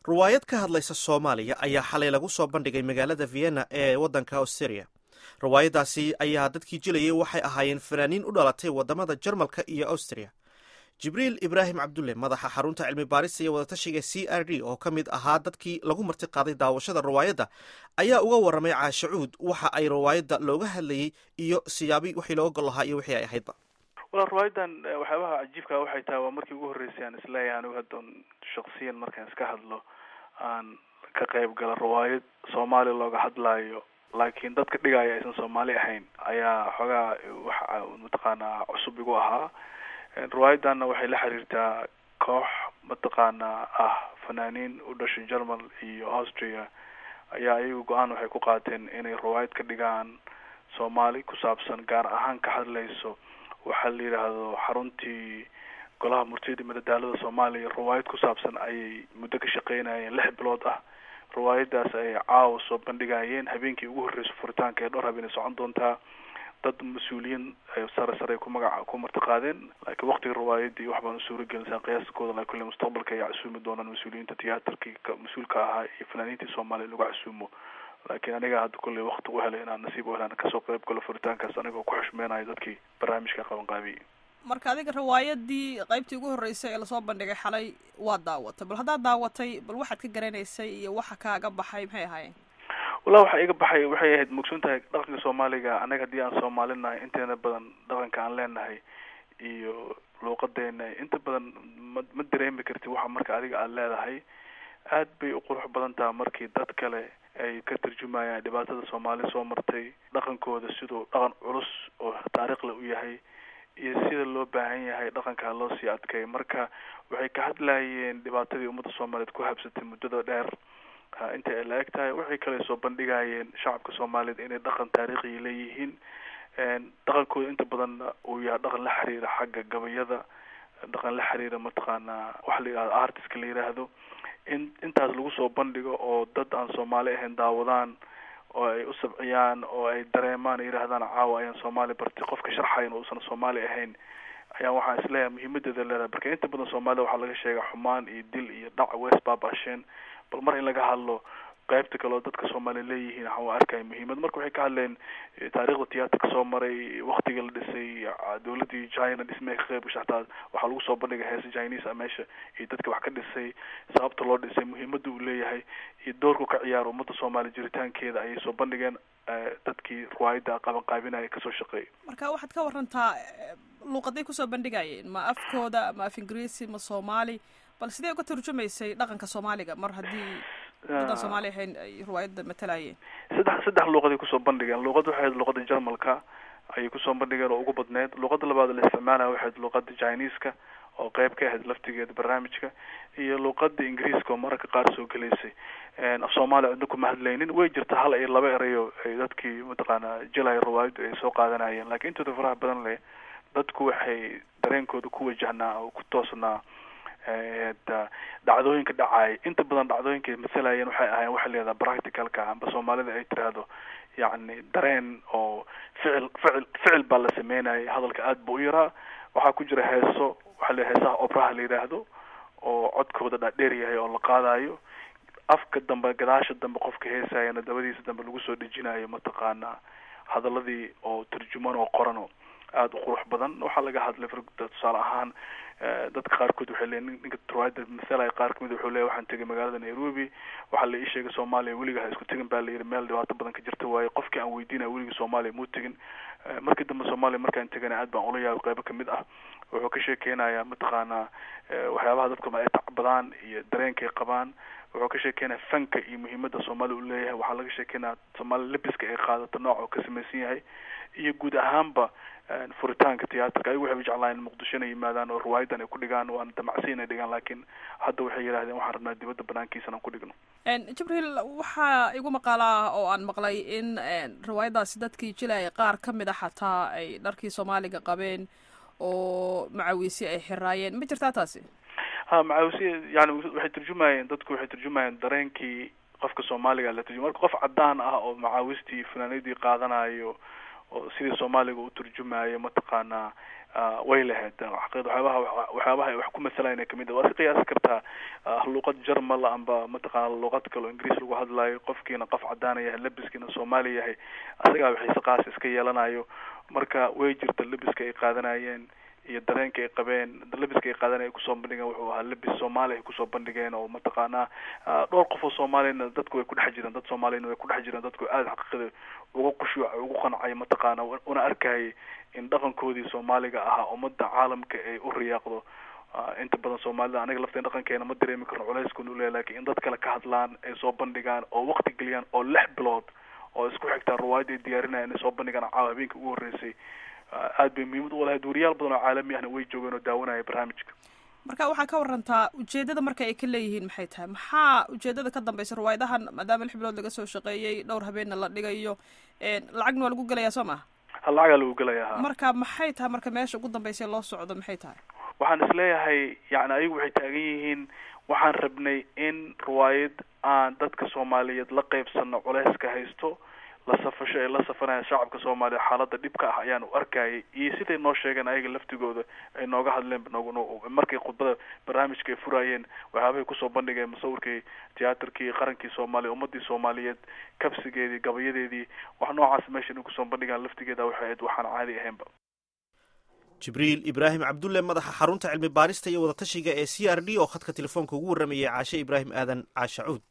ruwaayad ka hadlaysa soomaaliya ayaa xalay lagu soo bandhigay magaalada vienna ee waddanka australia ruwaayaddaasi ayaa dadkii jilayay waxay ahaayeen fanaaniin u dhalatay waddamada jarmalka iyo austria jibriil ibraahim cabdulle madaxa xarunta cilmi baarista iyo wadatashiga c r d oo ka mid ahaa dadkii lagu marti qaaday daawashada ruwaayadda ayaa uga warramay caashacuud waxa ay ruwaayadda looga hadlayey iyo siyaabi wixii looga gol lahaa iyo wixii ay ahaydba wala ruwaayadan waxyaabaha cajiibka waxay tahay waa markii ugu horreysay aan isleeyahay anigu haddan shaksiyan markaan iska hadlo aan ka qayb gala ruwaayad soomaaliya looga hadlaayo laakiin dadka dhigaya aysan soomaali ahayn ayaa xoogaa waxa mataqaanaa cusub igu ahaa ruwaayadanna waxay la xiriirtaa koox mataqaanaa ah fanaaniin u dhashay germal iyo austria ayaa iyagu go-aan waxay ku qaateen inay ruwaayad ka dhigaan soomaali ku saabsan gaar ahaan ka hadlayso waxaa la yidhaahdo xaruntii golaha murtiyada madadaalada soomaaliya ruwaayad ku saabsan ayay muddo ka shaqeynayeen lix bilood ah ruwaayadaas ayay caawa soo bandhigayeen habeenkii ugu horreysa furitaanka ee dhowr habeenay socon doontaa dad mas-uuliyiin sare sare ku magaca ku marti qaadeen laakiin waktiga ruwaayadii wax baan u suura gelinsaa qiyaaskooda laakiin kulle mustaqbalka ayaa casuumi doonaan mas-uuliyiinta tiyaatarkii mas-uulka ahaa iyo fanaaniintii soomaaliya lagu casuumo laakiin aniga hadda kulley wakti u helay inaan nasiib u helaan kasoo qayb galo furitaankaas anigoo ku xushmeenayo dadkii barnaamijka qaban qaabiyey marka adiga riwaayadii qaybtii ugu horreysay ee lasoo bandhigay xalay waad daawatay bal haddaad daawatay bal waxaad ka garanaysay iyo waxa kaaga baxay maxay ahaayeen wallahi waxaa iga baxay waxay ahayd mugsun tahay dhaqanka soomaaliga anaga haddii aan soomaalinahay inteena badan dhaqanka aan leenahay iyo luuqadeena inta badan ma ma dareemi karti waxa marka adiga aada leedahay aad bay u qurux badan taha markii dad kale ay ka tarjumayaan dhibaatada soomaali soo martay dhaqankooda siduu dhaqan culus oo taariikhle u yahay iyo sida loo baahan yahay dhaqankaa loo sii adkay marka waxay ka hadlayeen dhibaatadii ummadda soomaaliyeed ku habsatay muddada dheer inta ay la eg tahay waxay kale soo bandhigayeen shacabka soomaaliyeed inay dhaqan taariikhiya leeyihiin dhaqankooda inta badan uu yahay dhaqan la xiriira xagga gabayada dhaqan la xiriira mataqaanaa waxa la yidhahdo artiska la yidhaahdo in intaas lagu soo bandhigo oo dad aan soomaali ahayn daawadaan oo ay u sabciyaan oo ay dareemaan yidhahdaan caawa ayaan soomaali bartay qofka sharxayan uusan soomaali ahayn ayaa waxaan isleeyahay muhiimadeeda leedahay marka inta badan soomaalida waxaa laga sheega xumaan iyo dil iyo dhac west baabasheen bal mar in laga hadlo qaybta kale oo dadka soomaaliya leeyihiin waxaa arkaya muhiimad marka waxay ka hadleen taariikhda tiyaatarka soo maray waktiga la dhisay dawladii china dhismay ka qayb gashay hataa waxaa lagu soo bandhigay heesa chinese a meesha iyo dadka wax ka dhisay sababta loo dhisay muhiimada uu leeyahay iyo doorku ka ciyaara ummadda soomaaliya jiritaankeeda ayay soo bandhigeen dadkii ruwaayadda qaban qaabinaya kasoo shaqeeyay marka waxaad ka warantaa luuqaday kusoo bandhigayeen ma afkooda ma af ingiriisi ma soomaali bal sidee uga turjumaysay dhaqanka soomaaliga mar haddii dadan soomaali ahayn ay ruwaayadda matalayeen saddex saddex luuqaday kusoo bandhigeen luuqad waxay ahayd luuqada jarmalka ayay kusoo bandhigeen oo ugu badneyd luuqada labaad la isticmaalaya waxay ahayd luuqada chineska oo qeyb ka ahayd laftigeeda barnaamijka iyo luuqada ingiriiska oo mararka qaar soo gelaysay af soomaaliya cidna kuma hadlaynin way jirta hal iyo laba erayo ay dadkii mataqaanaa jelaya ruwaayaddu ay soo qaadanayeen laakiin intooda faraha badan leh dadku waxay dareenkooda ku wajahnaa oo ku toosnaa dhacdooyinka dhacay inta badan dhacdooyinka masalayeen waxay ahayen waxay leedaha practicalka amba soomaalida ay tiraahdo yacni dareen oo ficil ficil ficil baa la sameynayay hadalka aada ba u yaraa waxaa ku jira heeso waxaa le heesaha obraha la yidhaahdo oo codkooda dhaadheer yahay oo la qaadayo afka dambe gadaasha dambe qofka heesayana dabadiisa dambe lagu soo dhejinayo mataqaanaa hadaladii oo turjuman oo qorano aada u qurux badan waxaa laga hadlay tusaale ahaan dadka qaarkood waxay leeyiin ninka ruwaayadda masalaya qaar kamid wuxuu leeyahy waxaan tegay magaalada nairobi waxaa la ii sheegay soomaaliya weliga ha isku tegin baa la yidhi meel dhibaato badan ka jirta waaye qofkii aan weydiinaya weligii soomaaliya muu tegin markii dambe soomaaliya markaan tegana aad baan ula yaabay qeybo kamid ah wuxuu ka sheekeynayaa mataqaanaa waxyaabaha dadku ay tacbadaan iyo dareenkay qabaan wuxuu ka sheekeynaya fanka iyo muhiimada soomaaliya u leeyahay waxaa laga sheekeynaya soomaaliya lebiska ay qaadato nooc oo ka samaysan yahay iyo guud ahaanba furitaanka tiyaatarka ayagu waxay jeclaan in muqdisho inay yimaadaan oo ruwaayadan ay ku dhigaan waana damacsi inay dhigaan laakiin hadda waxay yidhahdeen waxaan rabnaa dibadda banaankiisana aan ku dhigno jibriil waxaa igu maqaalaa oo aan maqlay in riwaayadaasi dadkii jilaya qaar ka mid a xataa ay dharkii soomaaliga qabeen oo macawiisi ay xiraayeen ma jirtaa taasi ha macaawisi yani waxay turjumayeen dadku waxay turjumayeen dareenkii qofka soomaaliga la turjumay marka qof cadaan ah oo macaawistii fanaanadii qaadanayo oo sidii soomaaliga u turjumayo mataqaanaa way lahayd xaqiiqda waxyaabaha waxyaabaha ay wax ku masalayna kamid ah waa si qiyaasi kartaa luuqad jarmal amba mataqaana luuqad kale oo ingiriis lagu hadlayo qofkiina qof cadaana yahay labiskiina soomaali yahay asagaa xiise qaas iska yeelanayo marka way jirta labiska ay qaadanayeen iyo dareenka ay qabeen labiska ay qaadanaya ay kusoo bandhigeen wuxuu ahaa labis soomaali ay kusoo bandhigeen oo mataqaanaa dhowr qof oo soomaaliyana dadku way kudhex jireen dad soomaaliyana way kudhex jireen dadku aada xaqiiqada uga qushuucay ugu qancay mataqaana una arkayay in dhaqankoodii soomaaliga ahaa ummadda caalamka ay u riyaaqdo inta badan soomaalida aniga lafteen dhaqankeena ma dareemi karno culayskun uleeya lakin in dad kale ka hadlaan ay soo bandhigaan oo waqti geliyaan oo lix bilood oo isku xigtaan ruwaayada ay diyaarinayan inay soo bandhigaan caawa habeenka ugu horreysay aad bay muhiimad u lahayd wariyaal badan oo caalami ahna way joogeen oo daawanaya barnaamijka marka waxaa ka warantaa ujeedada marka ay ka leeyihiin maxay tahay maxaa ujeedada ka dambeysa ruwaayadahan maadaama lix bilood laga soo shaqeeyey dhowr habeenna la dhigayo lacagna waa lagu gelayaa soo maha lacagaa lagu gelaya marka maxay tahay marka meesha ugu dambeysa loo socdo maxay tahay waxaan isleeyahay yani ayagu waxay taagan yihiin waxaan rabnay in riwaayad aan dadka soomaaliyeed la qeybsano culeyska haysto la safasho ay la safanayaan shacabka soomaaliya xaalada dhibka ah ayaan u arkayay iyo siday noo sheegeen ayaga laftigooda ay nooga hadleen markay khudbada barnaamijka ay furaayeen waxyaabahay kusoo bandhigeen musawirkii tiyaatarkii qarankii soomaaliya ummadii soomaaliyeed kabsigeedii gabayadeedii wax noocaas meesha inay kusoo bandhigaan laftigeeda waxay ahayd waxaan caadi ahaynba jibriil ibraahim cabdulle madaxa xarunta cilmi baarista iyo wadatashiga ee c r d oo khadka telefoonka ugu warramayay caashe ibraahim aadan caashacuud